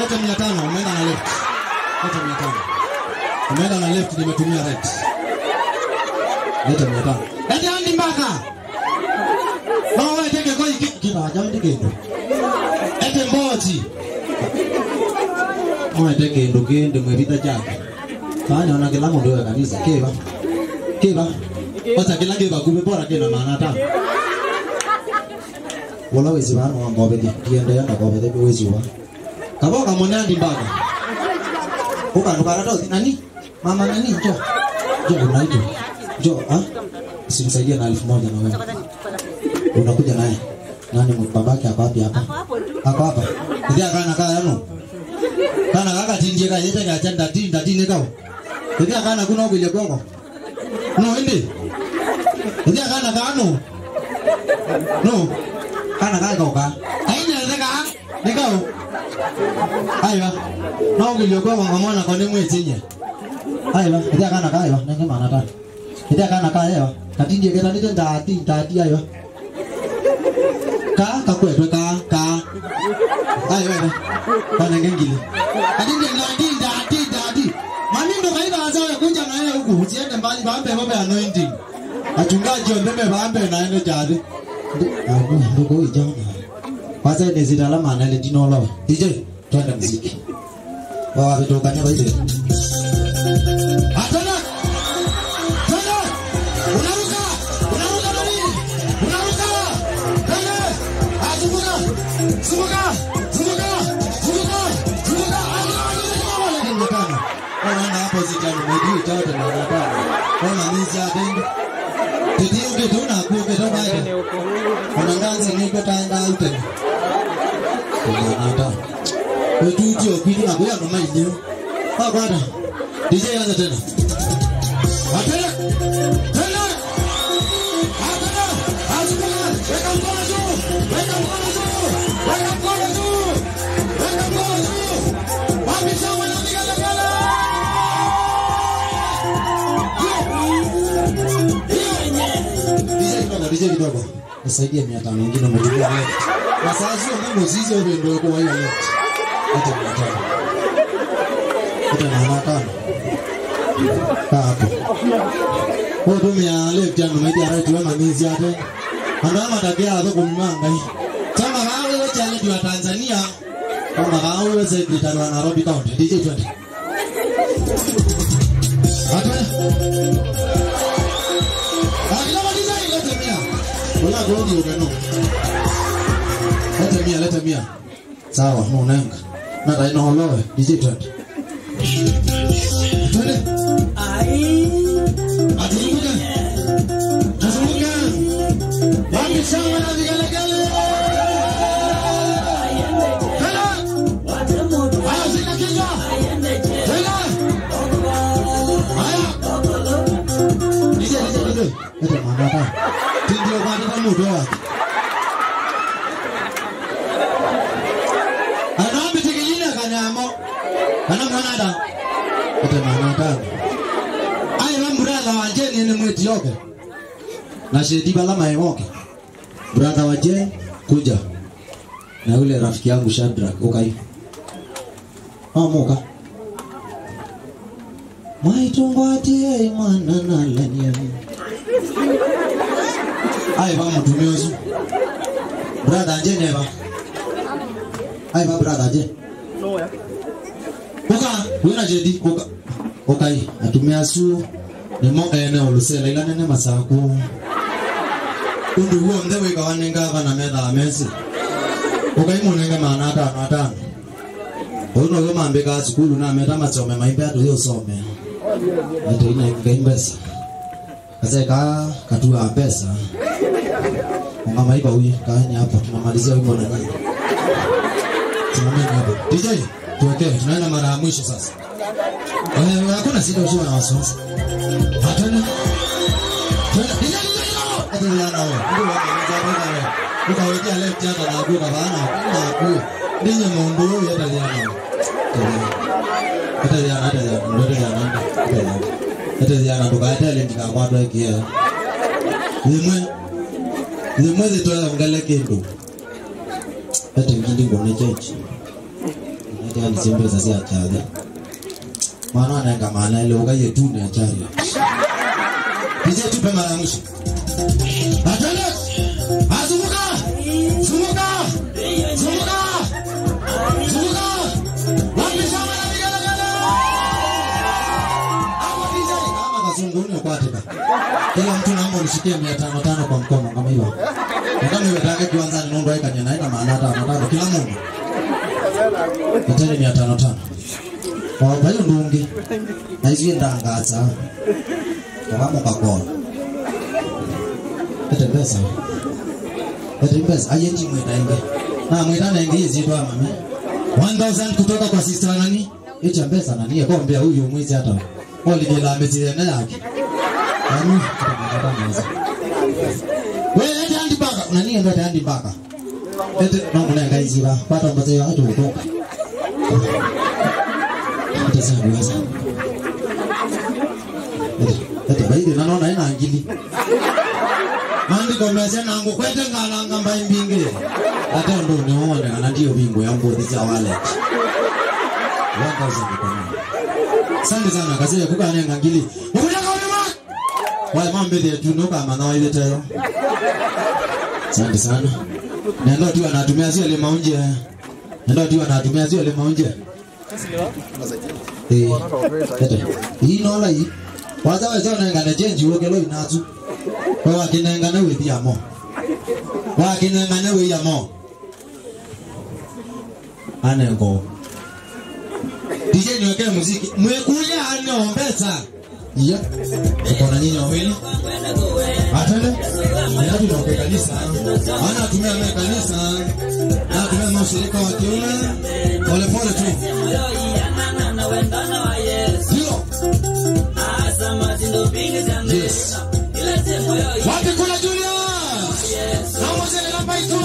lete mia tano umeenda na left lete mia tano umeenda na left nimetumia right lete mia tano lete andi mbaka mama wewe teke kwa hiki kiba jamani kendo lete mboji mama teke ndo kende mwevita chake fanya ona kila mundu wa kanisa kiba kiba Kwanza kila kiba kumbe bora kina maana tano wala wezi bana wa ngobe di kiende yana ngobe de wezi wa kabo kama nandi mbaka uka ndo barato nani mama nani jo jo unaito jo ah simsaidia na elfu moja na wewe unakuja naye nani babake hapa wapi hapa hapa hapa ndio kana kaa yano kana kaka tinje ka yete ka chanda tinda tine kao ndio kana kuna ukile gongo no ende ndio kana kano no kana kaka ka aina zeka nikao aiwa no ukile gongo ngamona kwa nini mwetinye aiwa ndio kana ka aiwa nenge mana ta ndio kana ka aiwa katinje keta ndio ndati ndati aiwa ka kakwetwe ka ka ayo ene kana ngengile adinde ndati ndati ndati manindo kaiba azawe kunja na yeye huku usiende mbali baambe babe anointing achungaji ondeme baambe na ene jadi abu ndugu ijana kwanza ine zitala maana ile dinolo DJ twende muziki wa vitu kanyaba hizo atana tena unaruka unaruka nani unaruka tena azunguka zunguka zunguka zunguka zunguka wala kimekana wana hapo zitani mudi tata na tata wana mizi atende tidi uke tuna kuke to baide wana nganzi niko tanga ute kuna nata wetuti opidi na kuya no mainyo ha bwana DJ anza tena atena tena atena azunguka weka mkono juu weka mkono juu weka mkono juu weka mkono juu wapi sawa na vigelegele DJ kidogo DJ kidogo nisaidie mia tano ingine umetumia leo na saa sio mambo zizi au ndio kwa hiyo leo hata mia tano hata mia tano kaa hapo kwa tumia left yangu media right wema mizi ate anda matakia hapo kumanga hii kama wao wewe challenge wa Tanzania kama wao wewe secretary wa Nairobi County DJ 20 hata Akilama DJ lete mia. Wala godi ugano. Lete mia, lete mia. Sawa, no nenga. Na dai no holowe DJ 20. Twende. Atuzunguke. Tuzunguke. Wapi sawa na vigelegele? Tena. Haya, zika kichwa. Tena. Haya. DJ, DJ, DJ. Lete manata. Tindio kwa nita mudo wake. Anaombi tikijina kanyamo. Kana mwanada. Lete manata. Ayo wa brother wa Jane ni mwetioke. Na shedi bala maemoke. Brother wa Jane kuja. Na yule rafiki yangu Shadrack ukai. Amuka. Maitungwatie mwana nalania. Aye ba mutumia usu. Brother Jane eba. Aye ba brother Jane. Uka, wina jedi uka. Ukai, atumia su ni mo ene olusela ila nene masaku. Undu huo mdewe kawanenga kana metha amesi. Ukai munenge mana atano atano. Uno yo mambe ka skulu na meta masome maimbe atu yo some. Ate ina ngaimbesa. Kase ka katua pesa. Mama iba huyu kaeni hapa tunamalizia wimbo na nyinyi. Simameni hapo. DJ, tuwekee tunaenda mara ya mwisho sasa. Eh, hakuna shida usiwe na wasiwasi. Hatuna. Tuna DJ DJ yo. Ate yana wewe. Ndio wako mzazi wewe. Ukawekea left hata na kuka bana. Na kuyo. Ninyi mundu huyu hata yana. Hata yana hata yana. Ndio yana. Hata yana. Hata yana tukata ile ndikakwatwa ikia. Limwe limwe zitoya ngale kindu. Hata ngindi ngone chechi. ati ani sembeza si achari maana anaenga maana ile ugaye tu ni achari DJ tupe mara ya mwisho atende azunguka zunguka zunguka zunguka wapi shamba ya vigelegele hapo DJ kama kazunguni kwatika kila mtu naomba unishikie mia tano tano kwa mkono kama hivyo kama iwetake kiwanzani nondo aikanya naenda maana tano tano kila mundu iteni mia tano tano wabayo ndungi naizie ndangaza kavamo kakona ete pesa ete pesa ayendi mwetaenge na mwetanenge izitwa mami 1000 kutoka kwa sister nani icha pesa nani ekombea huyu mwizi hata oligela amezirene yake yani tutamata wewe ete andi baka nani ndo ete andi baka ete no munenga iziba pata mbaze watu kutoka ete sana wasa ete ete baidi nanona ina ngili maandiko mese nangu kwete ngalanga mbaimbingi ate ndo nione kana ndio bingo ya mbodi za wale 1000 kwa Asante sana kazi ya kukane ngangili. Ukutaka ulima. Wale mambe ya tunuka mana ile tero. Asante sana. Nendo tu anatumia zile ile maunje. Nendo tu anatumia zile ile maunje. Eh. Tete. Hii nola hii. Kwanza wewe zona ngana change uoge lo inazu. Kwa wakinenga na wewe amo. Wakinenga na wewe amo. Anengo. DJ niwekee muziki. Mwekuja anaombeza. Iya. Tuko na nyinyi wawili. Atende. Ndio tunaoke kanisa. Ana atumia mimi kanisa. Na atumia mashirika wa kiume. Pole pole tu. Ndio. Yes. Wapi kuna Julius? Naomba zile namba itu.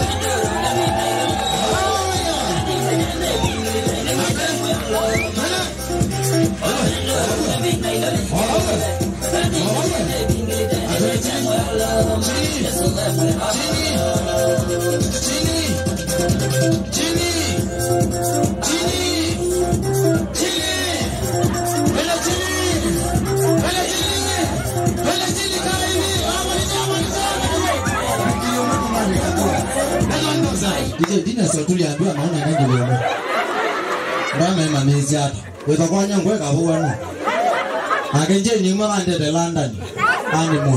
Ije dina sa tuliambiwa naona nenge leo. Ndana manezi hapa. Weka kwa nyango weka huwa no. Akenje ni mwa ande de London. Ani mo.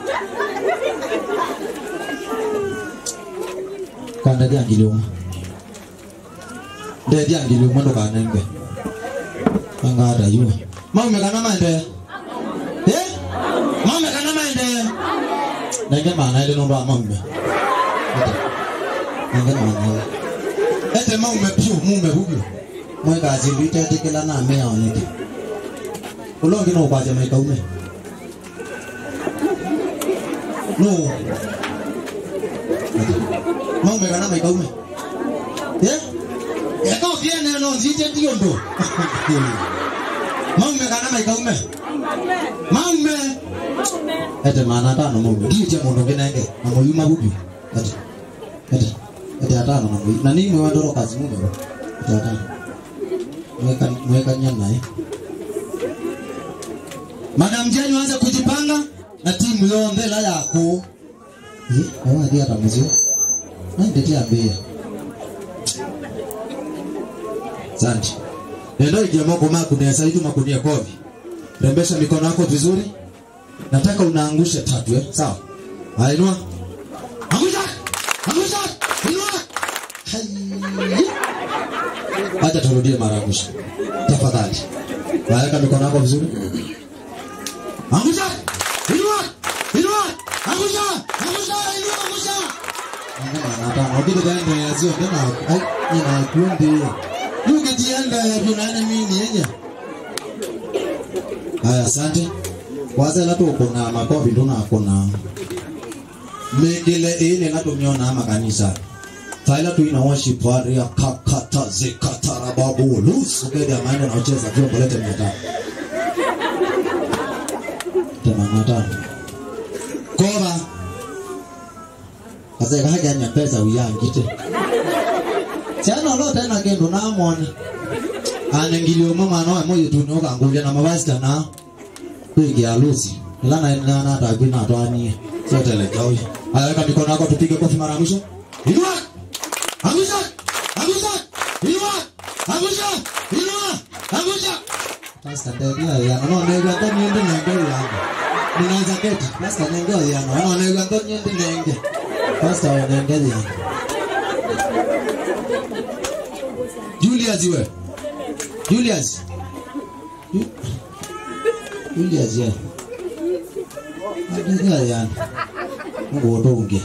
Kanda dia ngiluma. Nde dia ngiluma ndo kanenge. Anga ada yu. Mau mekana mande. Eh? Mau mekana mande. Nenge mana ile ndo amamme. Nenge mana. Ete maume pio mume huyo. Mweka azilite tekela na mea oneke. Ulongi no kwaje maika ume. No. Maume kana maika ume. Eh? Eka viene no nzite ndio ndo. Maume kana maika ume. Maume. Ete mana tano maume. Ndio je mundo kinenge. Na moyuma huyo. Ete. Ete. Ete atano na moyuma. Na nini mwe ndoro kazi mume. Ete atano. Mweka mweka nyama eh. Madam Jane anza kujipanga na timu yonde la yako. Eh, wewe ndio atamzio. Ndio tia bia. Asante. Ndio ile moko mako ni sasa hivi makunia kovi. Rembesha mikono yako vizuri. Nataka unaangusha tatu eh. Sawa. Haya inua. Angusha. Angusha. Inua. Hai. Acha turudie mara ya mwisho. Tafadhali. Weka mikono yako vizuri. Angusha! Inua! Inua! Angusha! Angusha! Inua! Angusha! Ngoma na tano. Obidi gani ya zio tena? Ai, ina kundi. Yuke jianda ya tunana mimi yenye. Haya, asante. Kwanza lato kuna makofi ndo na kuna mengele ile lato miona ama kanisa. Taila tu ina worship wari ya kakata zikatara babu. Lusu kede ya maana na ucheza vyombo lete mtata. themanini na tano kora kaseka hajanya pesa uyangite Chana lo tena kendo na mwana. Ane ngilio mama no mo yetu no kangulia na mabasi kana. Kwigi alusi. Ila na na na ta bina to ani. Sio tele kawi. Aweka mikono yako tupige kofi mara mwisho. Inua. Angusha. Angusha. Inua. Angusha. Inua. Angusha. Pasta ndio ya no ne ga to niende nenge yangu. Ninaanza keti. Pasta nenge ya no no ne ga to niende nenge. Pasta wa nenge yangu. Julius iwe. Julius. Ju- Julius ya. Adiga ya. Mungu udonge.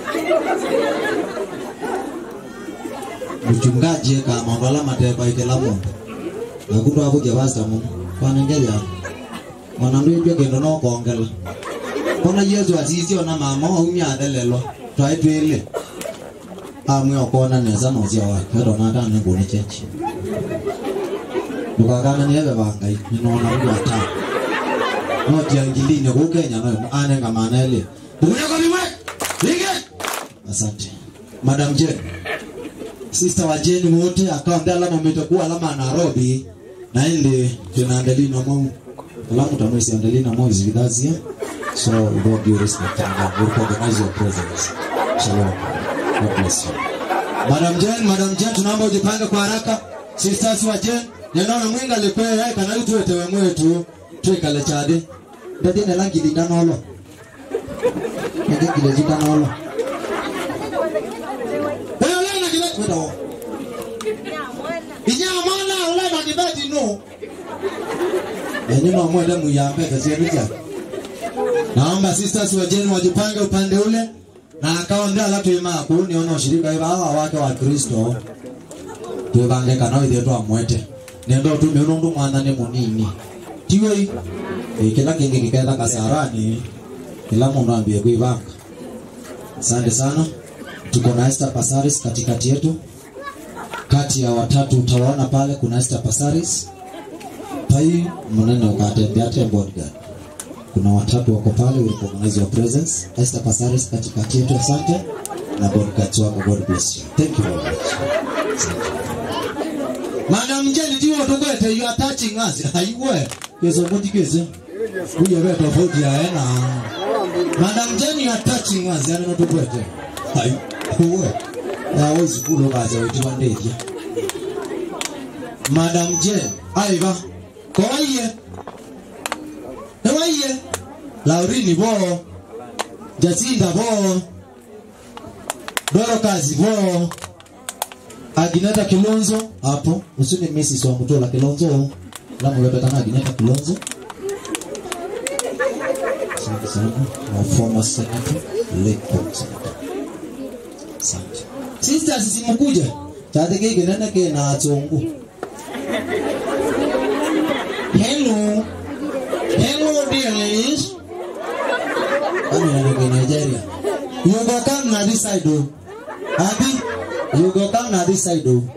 Mchungaji kama ngala mateba ikela mundu. Nakundo hapo jabasta mundu. Kwa nengeli ya. Mwanandu ibyo kendo no kongela. Kona Yesu asisi ona mama umya adelelo. Try twele. Amwe okona neza no cia wa. Pero na kana ngone chechi. Ndukakana niebe bangai. Ninona mtu ata. No tiangilini ku Kenya no ane kama nele. Bukunya kwa miwe. Lige. Asante. Madam Jane. Sister wa Jane wote akaunti alama umetakuwa alama ya Nairobi na ende tunaandalia na Mungu. Alamu tamwezi andalia na Mungu zidazi. So with all due respect and we recognize your presence. Shalom. God bless you. Madam Jane, Madam Jane tunaomba ujipange kwa haraka. Sisters wa Jane, ninaona mwinga lekwea yai kana itu etewe mwetu. Twekale chade. Ndadi ne langi dinanolo. Ndadi kile dinanolo. Wewe leo kile wewe Inya mwana ule na dibeti no. Yenye na mwende muyambe kazi yenu Naomba sisters wa Jane wajipange upande ule na akawaambia la tuima kuni ona ushirika hivi hawa wake wa Kristo tubange kana ithe twa mwete nendo tu miono ndu mwana ni munini tiwe e, kila kingi kikaenda kasarani kila mundu ambie kuivanga asante sana tuko na Esther Pasaris katikati yetu kati ya watatu utawaona pale kuna Esther Pasaris pai mnene ukatembea te bodyguard kuna watatu wako pale will recognize your presence Esther Pasaris katikati yetu asante na bodyguards wako God bless you thank you very much Asante. Madam Jane ndiyo tugwete you are touching us aiwe kezo muti keze kuja wewe tofauti ya ena Madam Jane you are touching us yani tugwete ai uwe ya wezi kulo kaza wetu wandeje Madam Jane aiva kowaiye Ewaiye Laurini bo Jacinda bo Dorokazi bo Agineta Kilonzo hapo usini Mrs. wa Mutola Kilonzo lamu lepetana Agineta Kilonzo Asante sana wa former senator Lake Senator Asante Sisters simukuja Tate kike nene ke na atungu Hello Hello dears Kami na nige Nigeria You go come na this side oh Abi You go come na this side oh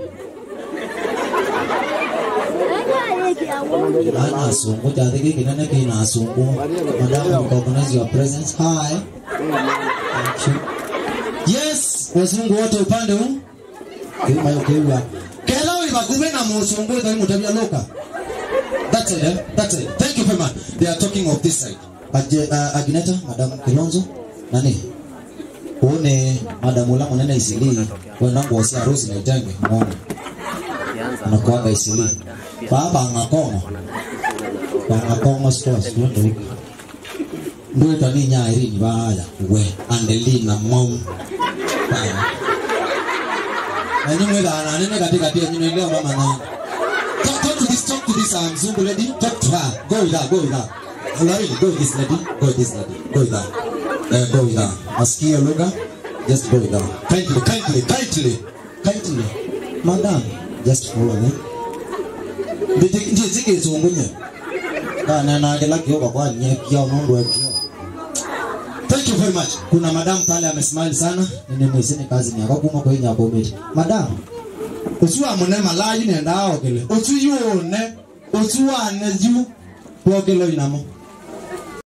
Ana asungu tate kike nene ke na asungu Madam you recognize your presence Hi Thank you Yes Wazungu wote upande huu Kima yokewa Kela ibakume na musungu Ito imutabia loka That's it, eh? That's it. Thank you very much. They are talking of this side. Aje, uh, Agneta, Madam Kilonzo, nani? Uone Madam Ulamu nene isili. Wenda ngosi harusi na itenge muone. Anakuaga isili. Baba ngakoma. Baba ngakoma stores wendo huko. Ndio tani nya irini baya. We Andelina mom. Baya. Ani mwela ana nene katika tia nyine leo mama nani. Talk, talk to this, talk to this um, Zumbu lady. Talk to her. Go with her, go with her. Larry, go with this lady. Go with this lady. Go with her. Uh, go with her. Askia Luga. Just go with her. Kindly, kindly, kindly, kindly. Madam, just follow them. Ndiye ndiye zike zungu nye. Kana na agela kioba kwa nye kia mundu wa kio. Thank you very much. Kuna madam pale amesmile sana. Nene mweseni kazi ni akakuma kwa hinya komedi. Madam, otu amune malayi nenda ogele otu yone otu ane ju ogele inamo